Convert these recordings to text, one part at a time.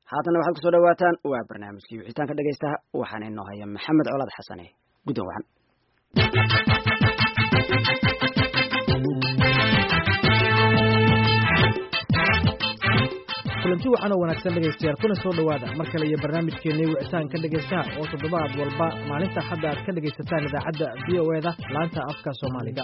haatana waxaad kusoo dhawaataan waa barnaamijkii wixitaanka dhegaystaha waxaana inoo haya maxamed colaad xasane guddoon wacan kulanti waxaan oo wanaagsan dhegaystayaal kuna soo dhowaada mar kale iyo barnaamijkeennii wicitaanka dhegaystaha oo toddobaad walba maalinta hadda aad ka dhegaysataan idaacadda v o eda laanta afka soomaaliga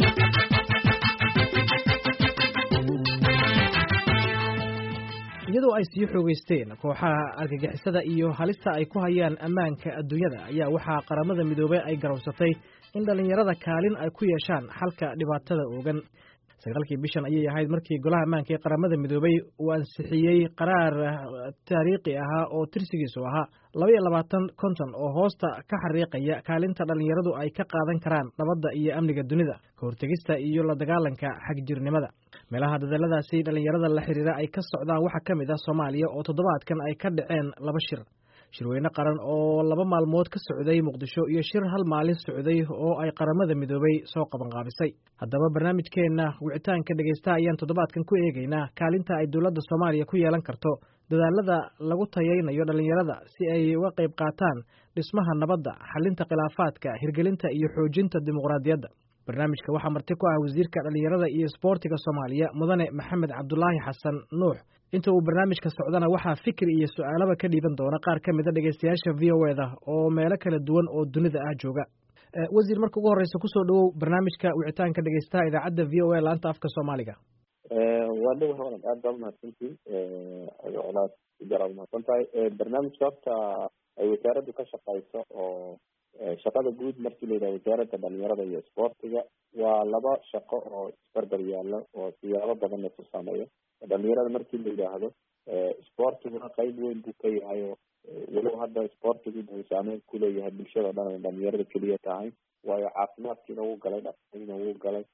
iyadoo ay sii xoogeysteen kooxaha argagixisada iyo halista ay ku hayaan ammaanka adduunyada ayaa waxaa qaramada midoobey ay garowsatay in dhallinyarada kaalin ay ku yeeshaan xalka dhibaatada oogan sagaalkii bishan ayay ahayd markii golaha ammaanka ee qaramada midoobey uu ansixiyey qaraar taariikhi ahaa oo tirsigiisu ahaa laba iyo labaatan konton oo hoosta ka xariiqaya kaalinta dhallinyaradu ay ka qaadan karaan nabadda iyo amniga dunida ka hortegista iyo la dagaalanka xagjirnimada meelaha dadaladaasi dhallinyarada la xiriira ay ka socdaan waxaa ka mid ah soomaaliya oo toddobaadkan ay ka dhaceen laba shir shirweyne qaran oo laba maalmood ka socday muqdisho iyo shir hal maalin socday oo ay qaramada midoobey soo qabanqaabisay haddaba barnaamijkeenna wicitaanka dhegaystaha ayaan toddobaadkan ku eegaynaa kaalinta ay dowladda soomaaliya ku yeelan karto dadaalada lagu tayaynayo dhallinyarada si ay uga qayb qaataan dhismaha nabadda xalinta khilaafaadka hirgelinta iyo xoojinta dimuqraadiyadda barnaamijka waxaa marti ku ah wasiirka dhallinyarada iyo isboortiga soomaaliya mudane maxamed cabdulaahi xasan nuux inta uu barnaamijka socdana waxaa fikir iyo su-aalaba ka dhiiban doona qaar ka mida dhegaystayaasha v o eda oo meelo kala duwan oo dunida ah jooga wasiir marka ugu horreysa kusoo dhawow barnaamijka wicitaanka dhegaystaha idaacadda v o a laanta afka soomaaliga waa dhow hawlan aad baa umahadsantii colaad jaraad umahadsan tahay barnaamijka horta ay wasaaraddu ka shaqeyso oo shaqada guud markii la yidhaha wasaaradda dhalinyarada iyo isboortiga waa laba shaqo oo isbarbar yaalo oo siyaabo badan lasu sameeyo dhalinyarada markii la yidhaahdo isboortiguna qeyb weyn buu ka yahay oo walow hadda isboortigu buu saameyn kuleeyahay bulshada o dhan ay dhalinyarada keliya tahay waayo caafimaadkiina wuu galay dhaqaaliina wuu galay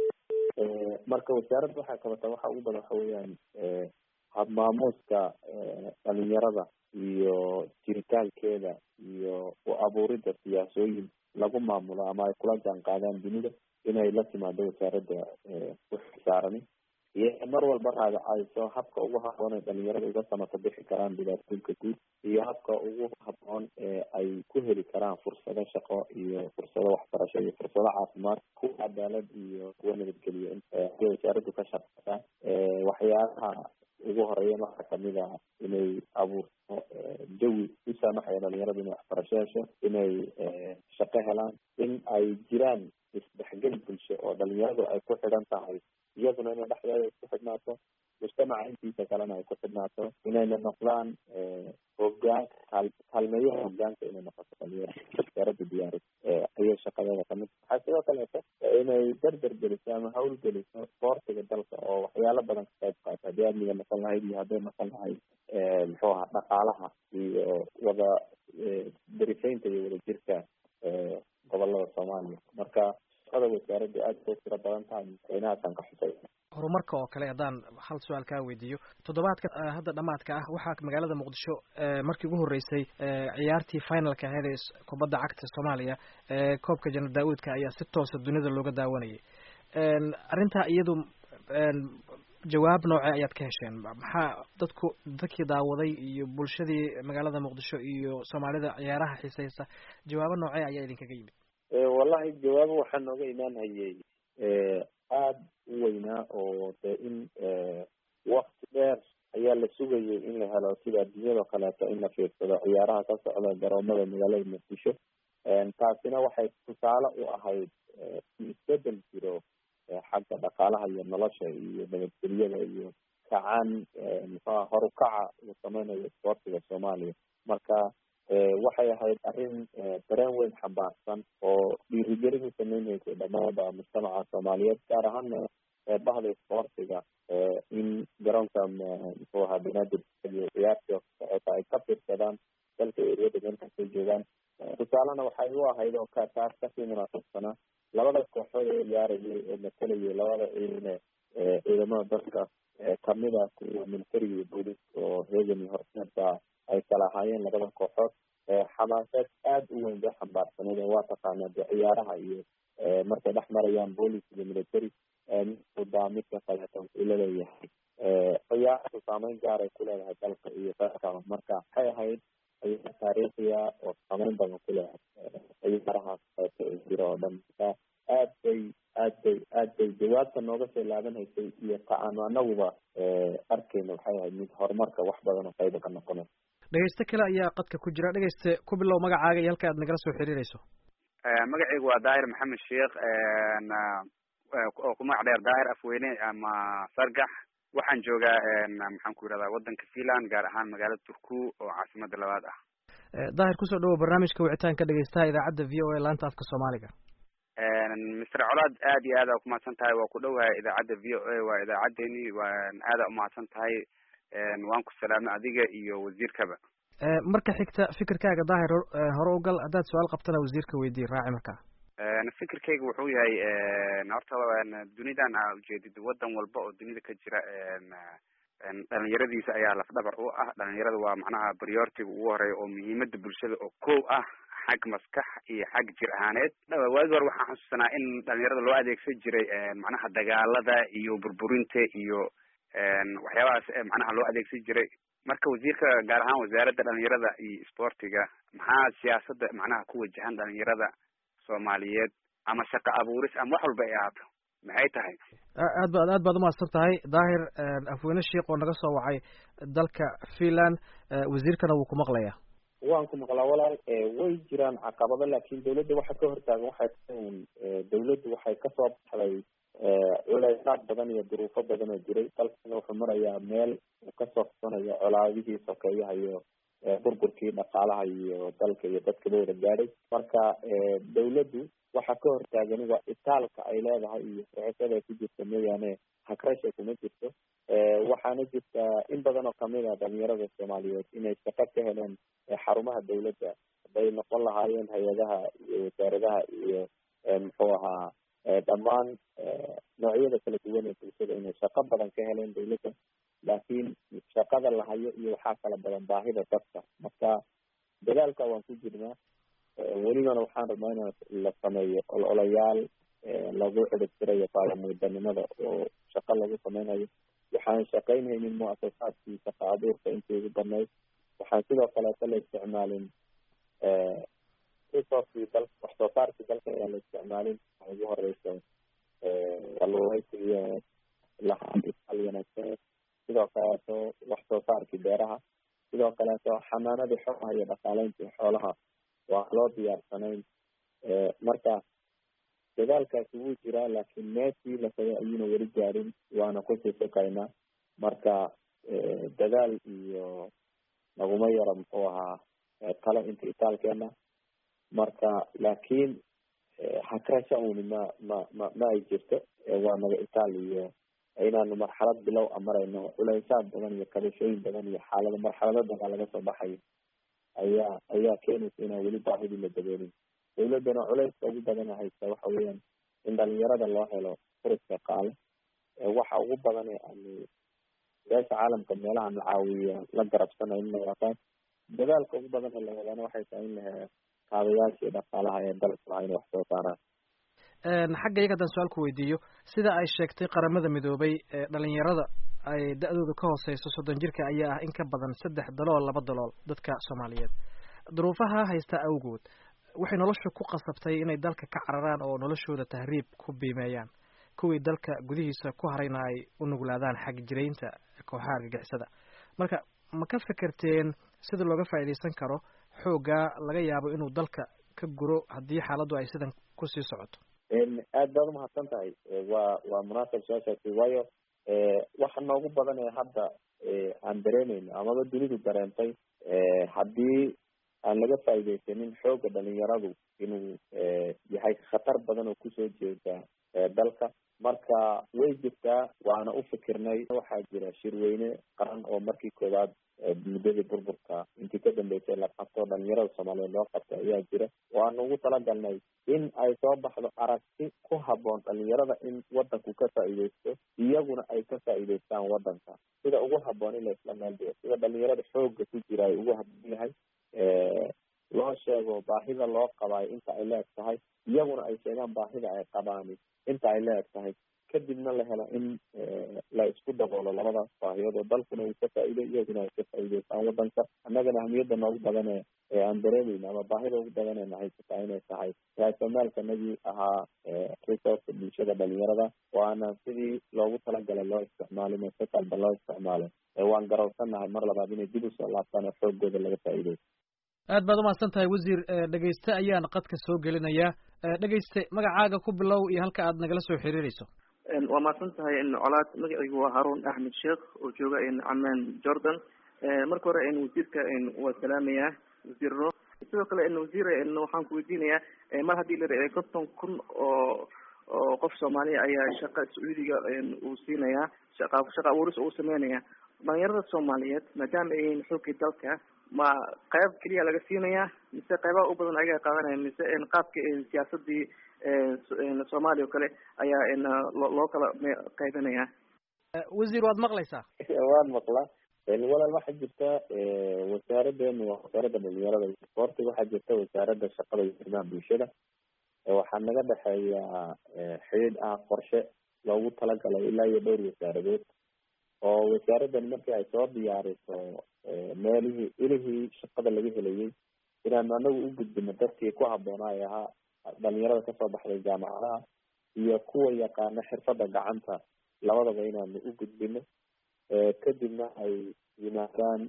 marka wasaaradda waxay qabataa waxa ugu badan waxa weeyaan habmaamuuska dhalinyarada iyo jiritaankeeda iyo u abuurida siyaasooyin lagu maamulo ama ay kula jaan qaadaan dunida inay la timaado wasaaradda uxisaarani iyo mar walba raadacayso habka ugu haboon ee dhalinyarada uga samato bixi karaan dhibaatooyinka guud iyo habka ugu haboon ee ay ku heli karaan fursado shaqo iyo fursado waxbarasho iyo fursado caafimaad kuwa cadaalad iyo kuwa nabadgeliyo ayay wasaaraddu ka shaqeysaa waxyaalaha ugu horeeyan waxaa kamid ah inay abuurto jawi u saamaxaya dhalinyarada inay waxbarasho hesho inay shaqo helaan in ay jiraan isdhexgel bulsho oo dhalinyaradu ay ku xidhan tahay iyaduna inay dhexdeeda isku xidhnaato mujtamaca intiisa kalena ay ku xidhnaato inayna noqdaan hogaanka kaal kaalmeeyaha hogaanka inay noqoto dhalinyaro wasaaradda diyaaris ayay shaqadeeda kamid waxaa sidoo kaleeto inay derder geliso ama hawl geliso isboortiga dalka oo waxyaalo badan ka qayb qaato haddii amniga noqon lahayd iyo hadday noqon lahayd muxuu ahaa dhaqaalaha iyo wada darisaynta iyo wadajirka gobolada soomaaliya marka shaqada wasaaraddu aad bay tiro badan tahay madaxweynahaasaan ka xusay horumarka oo kale haddaan hal su-aal kaa weydiiyo toddobaadka hadda dhamaadka ah waxaa magaalada muqdisho markii ugu horreysay ciyaartii finalka ahayd ee kubadda cagta soomaaliya ee koobka janar daa-uudka ayaa si toosa dunida looga daawanayay arrintaa iyadu jawaab noocee ayaad ka hesheen maxaa dadku dadkii daawaday iyo bulshadii magaalada muqdisho iyo soomaalida ciyaaraha xiiseysa jawaabo noocee ayaa idinkaga yimid wallahi jawaabo waxaa nooga imaanhayay aada u weynaa oo de in wakti dheer ayaa la sugayay in la helo sida adduunyadao kaleeto in la fiirsado ciyaaraha ka socda garoomada magaalada muqdisho taasina waxay tusaale u ahayd isbedel jiro xagga dhaqaalaha iyo nolosha iyo nabadgelyada iyo kacaan muxuha horukaca uu sameynayo isboortiga soomaaliya marka waxay ahayd arrin dareen weyn xambaarsan oo dhiirigelin u sameyneysa dhamaada mujtamaca soomaaliyeed gaar ahaana bahda isboortiga in garoonka muxuu ahaa banaadir iyo ciyaartii socota ay ka fiirsadaan dalka eriyada meelkastay joogaan tusaalena waxay u ahayd oo ka taas kasii munaasabsanaa labada kooxood ee ciyaarayay oo matalayay labada ciidane ciidamada dalka kamida kuwa militariga iyo booliska oo reegan iyo horseedka ay kala ahaayeen labada kooxood xamaaseed aada u weyn bay xambaarsaneed oo waa taqaanaa de ciyaaraha iyo markay dhex marayaan boolic iyo military daa midka kaleeto wuxuu laleeyahay ciyaar saameyn gaaray ku leedahay dalka iyo dalkaba marka waxay ahayd ciyaar taariikhiya oo saameyn badan ku leedahay ciyaarahaas qeybta ee jira oo dhan marka aad bay aad bay aad bay jawaabta nooga soo laabanhaysay iyo ta aanu anaguba arkeyna waxay ahayd mid horumarka wax badan oo qayba ka noqonay dhegeyste kale ayaa qadka ku jira dhegeyste ku bilow magacaaga iyo halka aad nagala soo xiriireyso magacaygu waa daahir maxamed sheekh oo ku magac dheer daahir afweyne ama sargax waxaan joogaa maxaan ku yirahdaa wadanka finland gaar ahaan magaalada turku oo caasimada labaad ah daahir kusoo dhawow barnaamijka wicitaanka dhegeystaha idaacadda v o a laanta afka soomaaliga mister colaad aad iyo aad aa kumahadsan tahay waa ku dhowahay idaacadda v o a waa idaacaddeni waan aada umahadsan tahay waan ku salaamay adiga iyo wasiirkaba marka xigta fikirkaaga daahir hore ugal haddaad su-aal qabtana wasiirka weydii raaci markaa fikirkayga wuxuu yahay horta dunidan aa ujeedid wadan walba oo dunida ka jira dhalinyaradiisa ayaa lafdhabar u ah dhalinyarada waa macnaha prioritiga ugu horeeya oo muhiimada bulshada oo kow ah xag maskax iyo xag jir ahaaneed waagi hore waxaan xusuusanaa in dhalinyarada loo adeegsan jiray macnaha dagaalada iyo burburinta iyo waxyaabahaas macnaha loo adeegsan jiray marka wasiirka gaar ahaan wasaaradda dhalinyarada iyo sportiga maxaa siyaasada macnaha ku wajahan dhalinyarada soomaaliyeed ama shaqo abuuris ama wax walba ay ahaato maxay tahay aad baad aad baad umahadsan tahay daahir afweyne sheikh oo naga soo wacay dalka finland wasiirkana wuu ku maqlayaa waan ku maqlaa walaal way jiraan caqabado laakin dawladda waxa ka hortaagan waxay tahay un dawladdu waxay kasoo baxday culeysaad badan iyo duruufo badan oo jiray dalkana wuxuu marayaa meel uu kasoo fusanayo colaadihii sokeeyaha iyo burburkii dhaqaalaha iyo dalka iyo dadkaba wada gaadhay marka dawladdu waxa ka hortaagan waa itaalka ay leedahay iyo sixisada ay ku jirta mooyaane hagrasha kuma jirto waxaana jirta in badan oo kamid a dhalinyarada soomaaliyeed inay shaqo ka heleen xarumaha dawladda hadday noqon lahaayeen hay-adaha iyo wasaaradaha iyo muxuu ahaa dhammaan noocyada kala duwan ee bulshada inay shaqo badan ka heleen dawladda laakiin shaqada la hayo iyo waxaa kala badan baahida dadka marka dadaalka waan ku jirnaa welibana waxaan rabnaa in la sameeyo ololayaal lagu ciribtirayo baalamudanimada oo shaqo lagu sameynayo waxaan shaqeynhaynin muasasaadkii shaqa abuurka intii ugu badnayd waxaan sidoo kaleeto la isticmaalin resourcii dal wax soo saarkii dalka ayaan la isticmaalin waxa ugu horeysa kalluumeysigiyo lahaal wanaagsan sidoo kaleeto wax soo saarkii beeraha sidoo kaleeto xanaanadii xoolaha iyo dhaqaaleyntii xoolaha waa loo diyaarsanayn marka dadaalkaasi wuu jiraa laakiin meeshii la tagay ayuuna weli gaarin waana kusii sokaynaa marka dadaal iyo naguma yaro muxuu ahaa talo inta itaalkeena marka laakiin hakrasha uni ma ma ma ma ay jirto waa naga itaal iyo inaanu marxalad bilow a marayno culeysaad badan iyo kabashooyin badan iyo xaalado marxalado dagaa laga soo baxayo ayaa ayaa keenaysa inaan weli baahidii la daboolin dawladdana culeyska ugu badana haysta waxa weeyaan in dhalinyarada loo helo furis shaqaale waxa ugu badan ee aanu beesha caalamka meelaha na caawiya la garabsanayo in nawaqaan dadaalka ugu badan ee la wadana waxay tahay in la helo kaabayaashii dhaqaalaha ee dalka laha inay wax soo saaraan xagga iyaga haddaan su-aal ku weydiiyo sida ay sheegtay qaramada midoobay dhalinyarada ay da-dooda ka hooseyso soddon jirka ayaa ah in ka badan saddex dalool laba dalool dadka soomaaliyeed duruufaha haysta awgood waxay nolosha ku qasabtay inay dalka ka cararaan oo noloshooda tahriib ku biimeeyaan kuwii dalka gudihiisa ku harayna ay u nuglaadaan xag jiraynta kooxaha argagixisada marka ma ka fekerteen sida looga faa'iidaysan karo xooggaa laga yaabo inuu dalka ka guro haddii xaaladdu ay sidan kusii socoto aad baad umahadsan tahay waa waa munaasab su-aashaasi waayo waxa noogu badan ee hadda aan dareemeyno amaba dunidu dareentay haddii aan laga faa'iidaysanin xooga dhalinyaradu inuu yahay khatar badan oo kusoo jeeda dalka marka way jirtaa waana u fikirnay waxaa jira shirweyne qaran oo markii koowaad muddadii burburka intii ka dambeysay la qabto dhalinyarada soomaaliyeed loo qabtay ayaa jira waanu ugu talagalnay in ay soo baxdo aragti ku haboon dhalinyarada in wadanku ka faa'iideysto iyaguna ay ka faa'iideystaan wadanka sida ugu haboon in la isla meel dhigo sida dhalinyarada xooga ku jira ay ugu haboon yahay loo sheego baahida loo qabaayo inta ay leeg tahay iyaguna ay sheegaan baahida ay qabaani inta ay leeg tahay kadibna la helo in la isku daboolo labadaas baahiyood oo dalkuna uu ka faa'iiday iyaguna ay ka faa'iideystaan wadanka annagana ahmiyadda noogu badane ee aan dareemayna ama baahida ugu badanena haysataa inay tahay raasomaalkanagii ahaa resourceka bulshada dhalinyarada waana sidii loogu talagalay loo isticmaalin oo si qalba loo isticmaalay waan garawsanahay mar labaad inay dib usoo laabtaan oo xoogooda laga faa'iideyo aad baad umahadsan tahay wasiir dhegeyste ayaan qadka soo gelinayaa dhegeyste magacaaga ku bilow iyo halka aad nagala soo xiriireyso waa mahadsan tahay colaad magacaygu waa haruun axmed sheekh oo jooga camaan jordan marka hore wasiirka waa salaamayaa wasiirno sidoo kale wasiir waxaan ku weydiinayaa mar haddii la konton kun oo oo qof soomaaliya ayaa shaqa sacuudiga uu siinayaa shaqa shaqa abuuris uu sameynaya dhalinyarada soomaaliyeed maadaama ay yihiin xoogii dalka ma qayb keliya laga siinayaa mise qaybaha u badan ayaga qaadanaya mise qaabka siyaasadii soomaaliya oo kale ayaa loo kala qaybinaya wasiir waad maqlaysaa waan maqlaa walaal waxaa jirta wasaaraddeenu waa wasaaradda dhalinyarada iyo isboortiga waxaa jirta wasaaradda shaqada iyo arrimaha bulshada waxaa naga dhexeeya xidhiidh ah qorshe loogu talagalay ilaa iyo dhowr wasaaradood oo wasaaraddan markii ay soo diyaariso meelihii ilihii shaqada laga helayay inaanu anagu u gudbino dadkii ku habboonaa ee ahaa dhalinyarada kasoo baxday jaamacadaha iyo kuwa yaqaana xirfadda gacanta labadaba inaanu u gudbino kadibna ay yimaadaan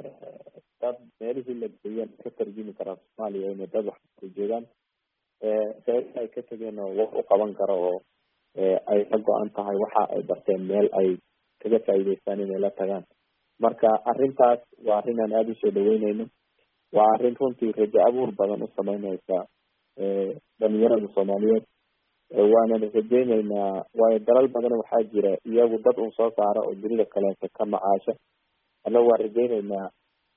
dad meelihii la geeyeen ka tarjumi karaan soomaaliya inay dad waxkala joogaan reerihii ay ka tegeen oo wax u qaban karo oo ay ka go-an tahay waxa ay barteen meel ay kaga faa'iideystaan inay la tagaan marka arrintaas waa arrin aan aada usoo dhaweyneyno waa arrin runtii rajo abuur badan u sameyneysa dhalinyarada soomaaliyeed waanan rajeyneynaa waayo dalal badan waxaa jira iyagu dad un soo saara oo dunida kaleeto ka macaasha annagu waan rajeyneynaa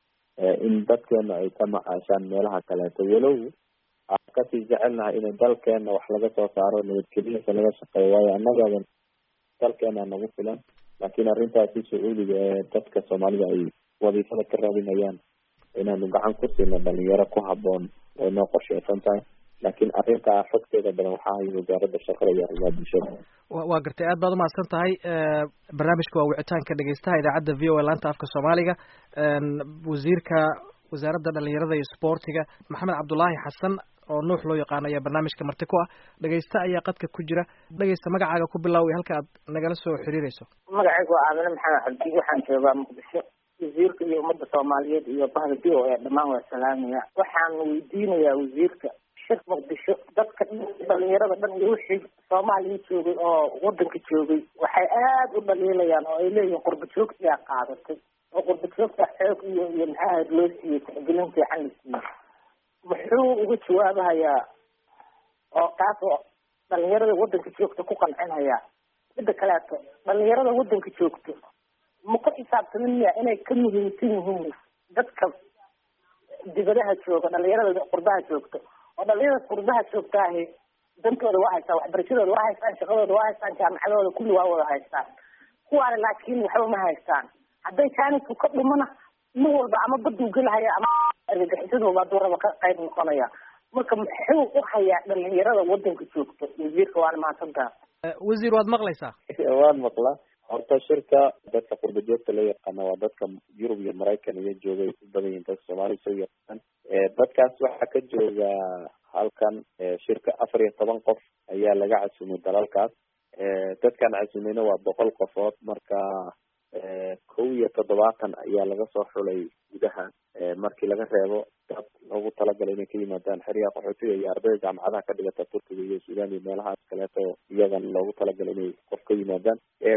in dadkeena ay ka macaashaan meelaha kaleeto walow aan kasii jecelnahay inay dalkeena wax laga soo saaro nabadgelyasa laga shaqeeyo waayo annagadan dalkeena nagu filan laakiin arrintaasi sacuudiga ee dadka soomaalida ay wadiifada ka raadinayaan inaanu gacan ku siino dhalinyaro ku habboon way noo qorsheysan tahay laakiin arrintaa xogteeda badan waxaa hay wasaaradda shaqada iyo arrimaha bulshada waa gartay aad baad umahadsan tahay barnaamijka waa wicitaanka dhegeystaha idaacadda v o a laanta afka soomaaliga wasiirka wasaaradda dhalinyarada iyo sboortiga maxamed cabdulaahi xasan oo nuux loo yaqaano ayaa barnaamijka marti ku ah dhegeysta ayaa qadka ku jira dhegeysta magacaaga ku bilow iyo halka aad nagala soo xiriireyso magacaygu waa aamine maxamed cabdi waxaan joogaa muqdisho wasiirka iyo ummadda soomaaliyeed iyo bahda v o a dhammaan waa salaamaya waxaan weydiinayaa wasiirka shir muqdisho dadka dhalinyarada dhan iyo wixii soomaaliya joogay oo wadanka joogay waxay aada u dhaliilayaan oo ay leeyihiin qurba joogtiyaa qaadatay oo qurba joogta xoog iyo iyo maxaa ahayd loo siiyey tixgelin fiican la siiyey muxuu uga jawaabahayaa oo kaas oo dhalinyarada wadanka joogta ku qancinhayaa midda kaleeto dhalinyarada wadanka joogto ma ku xisaabtamin miya inay ka muhiimsan yihiin dadka dibadaha jooga dhalinyarada qurbaha joogto oo dhalinyarada qurbaha joogtaahi dantooda waa haystaan waxbarashadooda waa haystaan shaqadooda waa haystaan jaamacadooda kulli waa wada haystaan kuwaana laakiin waxba ma haystaan hadday jaanisku ka dhumana nin walba ama baduu gelahaya ama argagixisadooba hadduu raba ka qayb noqonaya marka muxuu u hayaa dhalinyarada wadanka joogto wasiirka waana mahadsantaa wasiir waad maqlaysaa waan maqlaa horta shirka dadka qurba joogta loo yaqaana waa dadka yurub iyo maraykan iyo joogay u badan yihin dadka soomaaliya soo yaqaan dadkaas waxaa ka jooga halkan shirka afar iyo toban qof ayaa laga casumay dalalkaas dadkan casumayna waa boqol qofood marka kow iyo toddobaatan ayaa laga soo xulay gudaha markii laga reebo dad loogu talagalay inay ka yimaadaan xeryaha qaxootiga iyo ardayda jaamacadaha ka dhigata turkiga iyo suudaan iyo meelahaas kaleeto iyagan loogu talagalay inay qof ka yimaadaan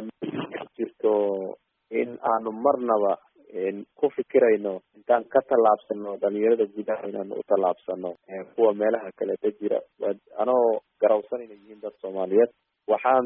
jirto in aanu marnaba ku fikirayno intaan ka tallaabsano dhalinyarada gudaha inaanu u tallaabsano kuwa meelaha kaleeto jira anoo garawsan inay yihiin dad soomaaliyeed waxaan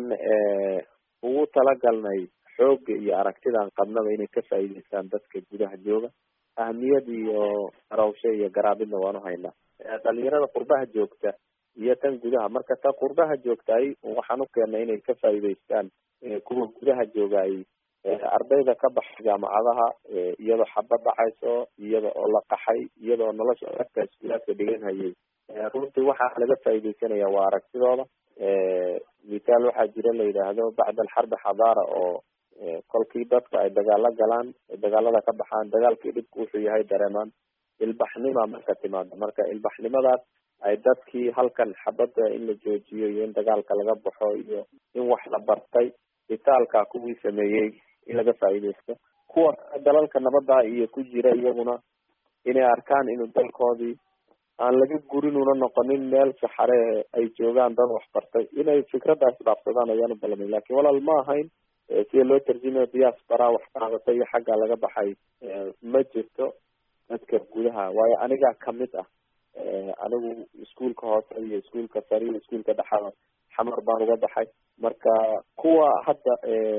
ugu talagalnay xooga iyo aragtidaan qabnaba inay ka faa'iideystaan dadka gudaha jooga ahmiyad iyo garawsho iyo garaabidna waanu haynaa dhalinyarada qurbaha joogta iyo tan gudaha marka ta qurbaha joogtaay waxaan u keennay inay ka faa'iideystaan kuwa gudaha jooga ay ardayda ka baxay jaamacadaha iyadoo xabad dhacayso iyada oo la qaxay iyadoo nolosha dadka iskuulaadka dhigan hayay runtii waxaa laga faa'iideysanaya waa aragtidooda mithaal waxaa jira la yidhaahdo bacda alxarbi xadaara oo kolkii dadka ay dagaalo galaan ay dagaalada ka baxaan dagaalkii dhibku wuxuu yahay dareemaan ilbaxnima marka timaado marka ilbaxnimadaas ay dadkii halkan xabadda in la joojiyo iyo in dagaalka laga baxo iyo in wax la bartay bitaalka kuwii sameeyey in laga faa'iideysto kuwa dalalka nabadda iyo ku jira iyaguna inay arkaan inuu dalkoodii aan laga gurin una noqonin meel saxare ay joogaan dad wax bartay inay fikraddaas dhaafsadaan ayaan u balamay lakin walaal ma ahayn sida loo tarjumayo diaspora wax qaadatay iyo xagga laga baxay ma jirto dadka gudaha waayo anigaa kamid ah anigu iskuolka hoose iyo iskuolka sare iyo iskuolka dhexada xamar baan uga baxay marka kuwa hadda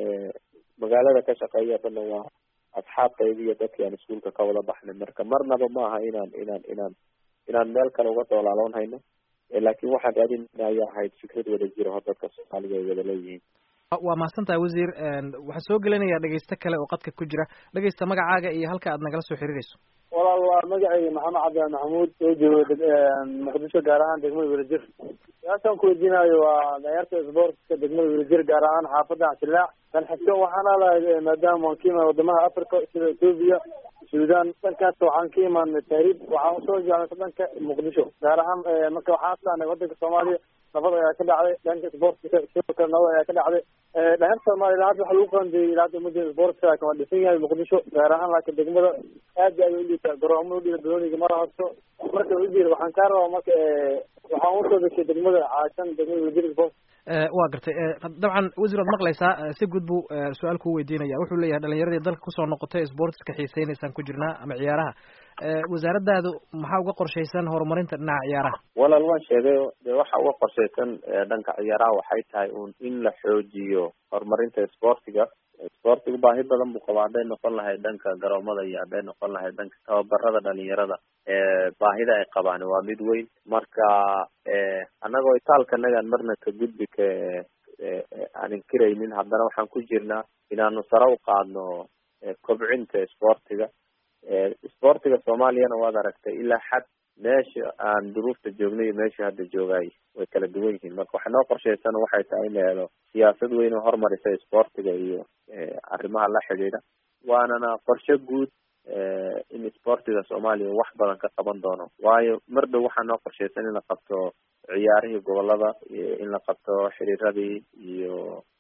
magaalada ka shaqeeya dhanna waa asxaabtayda iyo dadkii aan iskuolka ka wada baxnay marka marnaba ma aha inaan inaan inaan inaan meel kale uga doolaaloon hayno laakin waxaan raadinayna ayaa ahayd fikrad wada jira oo dadka soomaaliga ay wada leeyihiin waa mahadsan tahay wasiir waxaan soo gelinayaa dhegeyste kale oo qadka ku jira dhegeysta magacaaga iyo halka aad nagala soo xiriireyso walaal waa magacayga maxamed cabdillah maxamuud oo joogo muqdisho gaar ahaan degmada welajir su-aashaan kuweydiinayo waa dhalinyarta sportska degmada welajir gaar ahaan xaafadda xsilaac dan xigto waxaan alahay maadaama waan ka imaan wadamaha africa sida ethoopia sudan dhankaas waxaan ka imaanay tahriib waxaan usoo jecnay dhanka muqdisho gaar ahaan marka waxaan aslaanay wadanka soomaaliya nabad ayaa ka dhacday dhanka sportka sidoo kale nabad ayaa ka dhacday dhalinyarta soomaaliya hadda waxa lagu qaandeeyey ilaa hadda umada sportka laakin waa dhisan yahay muqdisho gaar ahaan laakiin degmada aad ay udhiibtaa garoomada udhiiba dooniga mara horto marka wasiir waxaan kaa rabaa marka waxaan usoo deshay degmada caashan degmada wasiir sport waa gartay dabcan wasiir waad maqlaysaa si guud buu su-aal kuu weydiinaya wuxuu leeyahay dhalinyaradii dalka kusoo noqotay sportska xiiseynaysaan ku jirnaa ama ciyaaraha wasaaraddaadu maxaa uga qorshaysan horumarinta dhinaca ciyaaraha walaal waan sheegay de waxa uga qorshaysan dhanka ciyaaraha waxay tahay un in la xoojiyo horumarinta sportiga sportiga baahi badan buu qabaa hadday noqon lahayd dhanka garoomada iyo hadday noqon lahayd dhanka tababarada dhalinyarada baahida ay qabaan waa mid weyn marka annagoo itaalkanagaan marna ka gudbi ka aan inkiraynin haddana waxaan ku jirnaa inaanu sare u qaadno kobcinta sportiga sportiga soomaaliyana waad aragtay ilaa xad meesha aan duruufta joognay iyo meesha hadda joogaay way kala duwan yihiin marka waxa noo qorshaysan waxay tahay in la helo siyaasad weyn oo horumarisa sportiga iyo arrimaha la xidhiidha waanana qorshe guud in sportiga soomaaliya wax badan ka qaban doono waayo mar dhow waxaa noo qorshaysan in la qabto ciyaarihii gobolada in la qabto xiriiradii iyo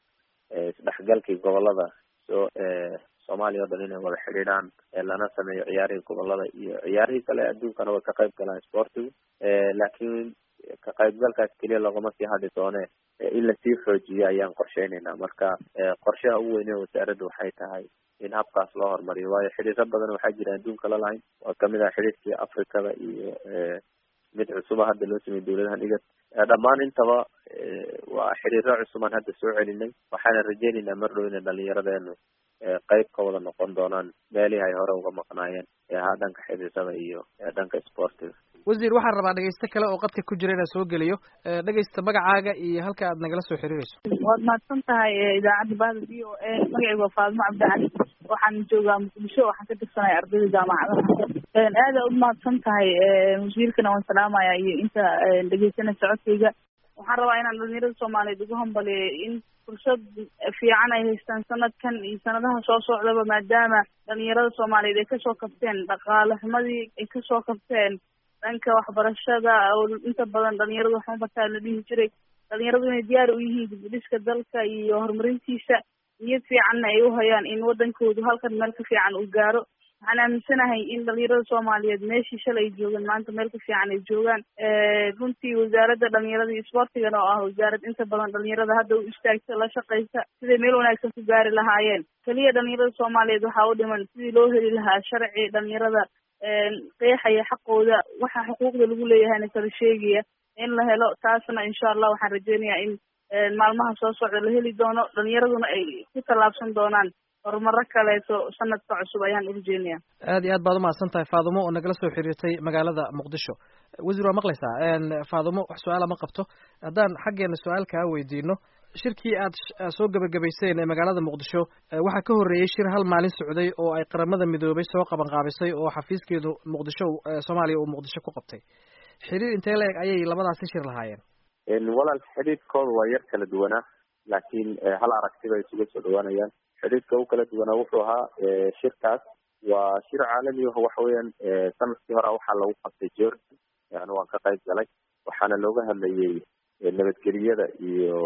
isdhexgalkii gobolada so soomaaliya o dhan inay wada xidhiidhaan lana sameeyo ciyaarihii gobolada iyo ciyaarihii kale adduunkana way ka qayb galaan sportigu laakiin ka qaybgalkaas keliya loogama sii hadhi doone in lasii xoojiyo ayaan qorsheynaynaa marka qorshaha ugu weyne wasaaradda waxay tahay in habkaas loo horumariyo waayo xidhiiro badan waxaa jira adduunka la lahayn waa kamid ah xidhiirkii africada iyo mid cusuba hadda loo sameeyey dawladahan igad dhammaan intaba waa xiriiro cusubaan hadda soo celinay waxaana rajeynaynaa mar dhow inay dhalinyaradeenu qayb ka wada noqon doonaan meelihii ay hore uga maqnaayeen eehaa dhanka xidhiirada iyo dhanka sportiga wasiir waxaan rabaa dhegeyste kale oo qadka ku jira inaan soo geliyo dhegeysta magacaaga iyo halka aad nagala soo xiriireyso waad mahadsan tahay idaacadda bahda v o a magacaygu waa faadimo cabdicali waxaan joogaa muqdisho waxaan ka tirsanaya ardayda jaamacadaha aada u mahadsan tahay wasiirkana waan salaamaya iyo inta dhegeysanaysa codkayga waxaan rabaa inaan dhalinyarada soomaaliyeed ugu hambaliyo in fursad fiican ay haystaan sanadkan iyo sanadaha soo socdaba maadaama dhalinyarada soomaaliyeed ay kasoo kabteen dhaqaale xumadii ay kasoo kabteen dhanka waxbarashada oo inta badan dhalinyaradu waxma bartaa la dhihi jiray dhalinyaradu inay diyaar u yihiin dibudhiska dalka iyo horumarintiisa niyad fiicanna ay u hayaan in wadankoodu halkan meel ka fiican uu gaaro waxaan aaminsanahay in dhalinyarada soomaaliyeed meeshii shalay ay joogeen maanta meel ka fiican ay joogaan runtii wasaaradda dhalinyarada iyo sportigana oo ah wasaarad inta badan dhalinyarada hadda u istaagta la shaqaysa siday meel wanaagsan ku gaari lahaayeen keliya dhalinyarada soomaaliyeed waxaa u dhiman sidii loo heli lahaa sharci dhalinyarada qeexaya xaqooda waxa xuquuqda lagu leeyahayna kala sheegaya in la helo taasna insha allah waxaan rajeynayaa in maalmaha soo socda la heli doono dhalinyaraduna ay ku tallaabsan doonaan horumaro kaleeto sanadka cusub ayaan urjeynaya aad iyo aad baad umahadsan tahay faadumo oo nagala soo xiriirtay magaalada muqdisho wasiir waa maqlaysaa faadumo wax su-aala ma qabto haddaan xaggeena su-aal kaa weydiino shirkii aad soo gebagabayseen ee magaalada muqdisho waxaa ka horreeyey shir hal maalin socday oo ay qaramada midoobay soo qaban qaabisay oo xafiiskeedu muqdisho soomaaliya uu muqdisho ku qabtay xiriir intee la-eg ayay labadaasi shir lahaayeen walaal xidhiidkooda waa yar kala duwanaa laakiin hal aragti bay isuga soo dhawaanayaan xidhiidka u kala duwanaa wuxuu ahaa shirkaas waa shir caalami ah waxa weeyaan sanadkii hore waxaa lagu qabtay jordan yani waan ka qayb galay waxaana looga hadlayay nabadgeliyada iyo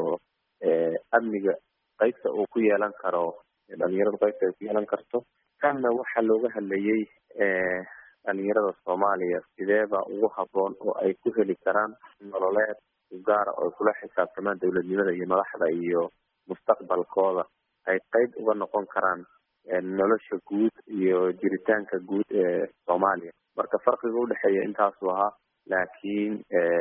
amniga qaybta uu ku yeelan karo dhalinyaradu qaybta ay ku yeelan karto kanna waxaa looga hadlayay dhalinyarada soomaaliya sideeba ugu haboon oo ay ku heli karaan nololeed gaara oo ay kula xisaabtamaan dowladnimada iyo madaxda iyo mustaqbalkooda ay qayb uga noqon karaan nolosha guud iyo jiritaanka guud ee soomaaliya marka farqiga udhexeeya intaasuu ahaa laakiin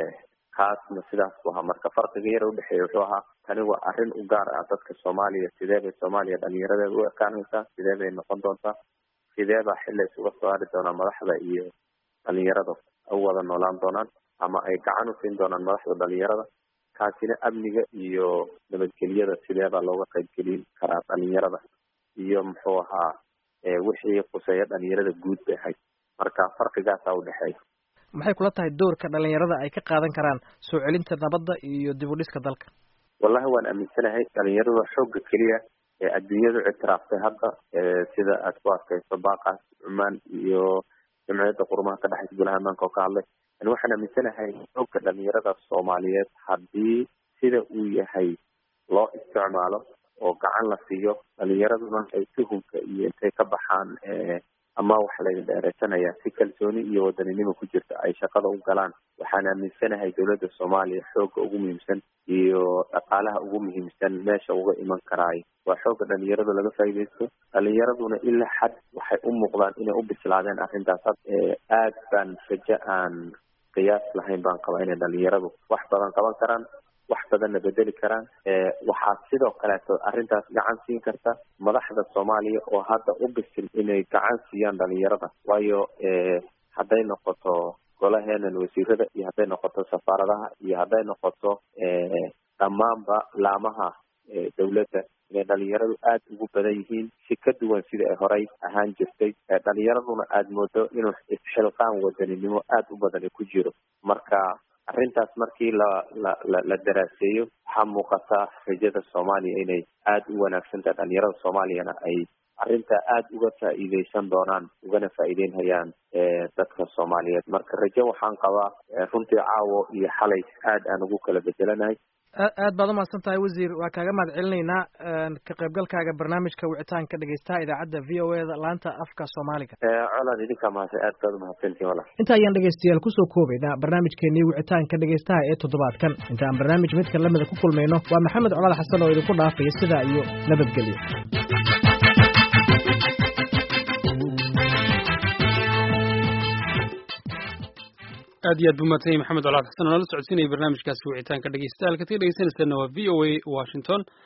kaasna sidaas bu ahaa marka farqiga yar udhexeeya wuxuu ahaa tani waa arrin u gaar ah dadka soomaaliya sidee bay soomaaliya dhalinyaradeeda u ekaanaysaa sidee bay noqon doontaa sidee baa xilla isuga soo hari doonaa madaxda iyo dhalinyarada u wada noolaan doonaan ama ay gacan u siin doonaan madaxda dhalinyarada kaasina amniga iyo nabadgelyada sidee baa looga qaybgelin karaa dhalinyarada iyo muxuu ahaa wixii quseeya dhalinyarada guud bay ahayd marka farqigaasaa udhexeeya maxay kula tahay doorka dhalinyarada ay ka qaadan karaan soo celinta nabadda iyo dib u dhiska dalka wallahi waan aaminsanahay dhalinyarada xoogga keliya ee adduunyadu ictiraaftay hadda sida aad ku arkayso baaqaas cumaan iyo jamciyadda qurumaha ka dhexaysa golaha amaanka oo ka hadlay yani waxaan aaminsanahay xoogga dhalinyarada soomaaliyeed haddii sida uu yahay loo isticmaalo oo gacan la siiyo dhalinyaraduna ay tuhunka iyo intay ka baxaan ama waxa laydin dheereysanaya si kalsooni iyo wadaninimo ku jirta ay shaqada u galaan waxaan aaminsanahay dowladda soomaaliya xoogga ugu muhiimsan iyo dhaqaalaha ugu muhiimsan meesha uga iman karaay waa xoogga dhalinyarada laga faaidaysto dhalinyaraduna ilaa xad waxay u muuqdaan inay u bislaadeen arrintaas aad baan rajo aan qiyaas lahayn baan qabaa inay dhalinyaradu wax badan qaban karaan wax badanna bedeli karaan waxaa sidoo kaleeto arrintaas gacan siin karta madaxda soomaaliya oo hadda u bisil inay gacan siiyaan dhalinyarada waayo hadday noqoto golaheenan wasiirada iyo hadday noqoto safaaradaha iyo hadday noqoto dhammaanba laamaha dowladda inay dhalinyaradu aada ugu badan yihiin si ka duwan sida ay horey ahaan jirtay dhalinyaraduna aada moodo inuu isxilqaan wadaninimo aada u badan ku jiro marka arrintaas markii la la la la daraaseeyo waxaa muuqata rajada soomaaliya inay aada u wanaagsan tahay dhalinyarada soomaaliyana ay arrintaa aada uga faa'iideysan doonaan ugana faa'iideynhayaan dadka soomaaliyeed marka rajo waxaan qabaa runtii caawo iyo xalay aad aan ugu kala bedelanahay aad baad umahadsan tahay wasiir waa kaaga mahad celinaynaa ka qaybgalkaaga barnaamijka wicitaanka dhegeystaha idaacadda v o e da laanta afka soomaaliga colaad idinkaa mahadsan aad baad umahadsantihin walaal inta ayaan dhegeystayaal kusoo koobaynaa barnaamijkeenii wicitaanka dhegeystaha ee toddobaadkan inta aan barnaamij midka lamida ku kulmayno waa maxamed colaad xasan oo idinku dhaafaya sidaa iyo nabadgelyo aad iyo aad buu mahadsan yahay maxamed colaad xasan oo nala socodsiinaya barnaamijkaasi wicitaanka dhegeystayaal ka tii dhegeysanaysaana waa v o a washington